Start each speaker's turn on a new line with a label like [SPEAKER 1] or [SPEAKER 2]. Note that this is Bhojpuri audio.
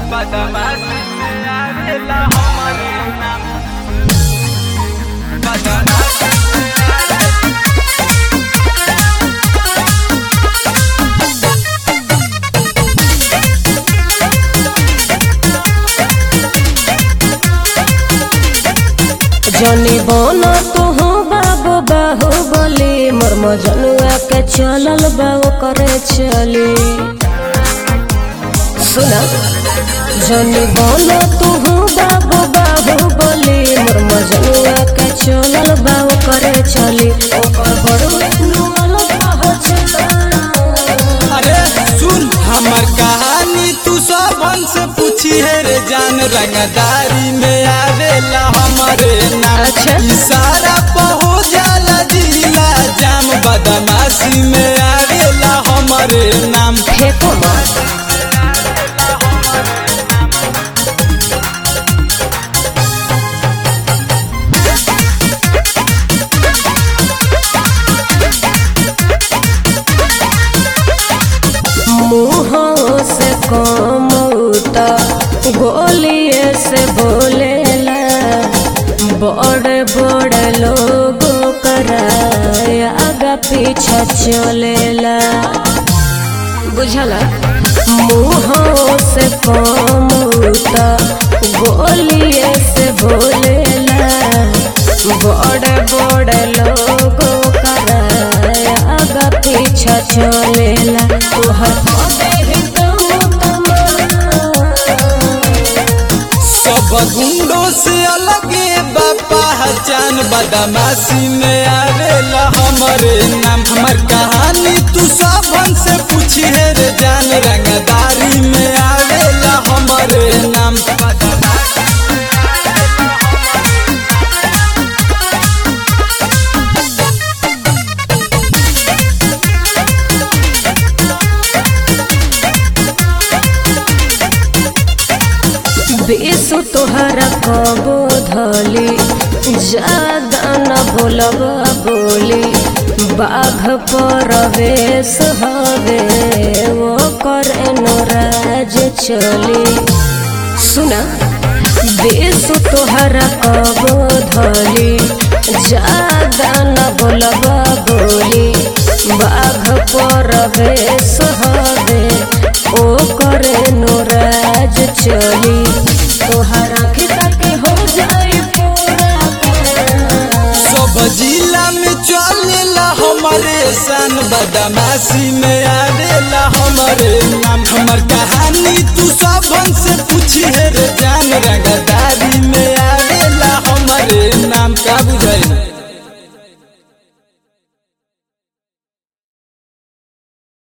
[SPEAKER 1] बदमाशी में आवेला हमरे नाम बदमाशी में आवेला
[SPEAKER 2] जनी बन तू बाबू बाहु बोली मोर मजनुआ के चलल बाबू करे चली सुना जनी बन तू बाबू बाबू बोली मोर मजनुआ के चलल बाबू करे चली ओकर बड़ू नुअल पहुँचला
[SPEAKER 3] अरे सुन हमर कहानी तू सबन से पूछी है रे जान रंगदारी में आवेला हमारे नाम
[SPEAKER 2] अच्छा।
[SPEAKER 3] इशारा पहो जाला जिला जाम बदमाशी में आवेला हमारे नाम
[SPEAKER 2] फेंको मत मुँहों से कमौता गोलिए से बोलेला बड़े बड़े लोगों कराया आगा पीछा चलेला बुझला मुँहों से कमौता गोलिए से बोलेला बड़े बड़े लोगों कराया आगा पीछा चलेला तोहर पते ही दम तमाम।
[SPEAKER 3] सब गुंडों से अलगे बापा पहचान बदमाशी में आवेला हमारे नाम हमर कहानी तू सबन से पूछी है रे जान रंगदारी में आवेला हमारे नाम
[SPEAKER 2] बेसु तोहरा कबो धली ज्यादा न बोलब बोली बाघ परवेश हवे वो करे राज चली सुना बेसु तोहरा कबो धली ज्यादा न बोलब बोली बाघ परवेश हवे ओ करे राज चली तोहरा खिता के हो जाई पूरा
[SPEAKER 3] सब जिला में चलेला हमारे सन बदमाशी में आवेला हमारे नाम हमर कहानी तू सबन से पूछी है रे जान रंग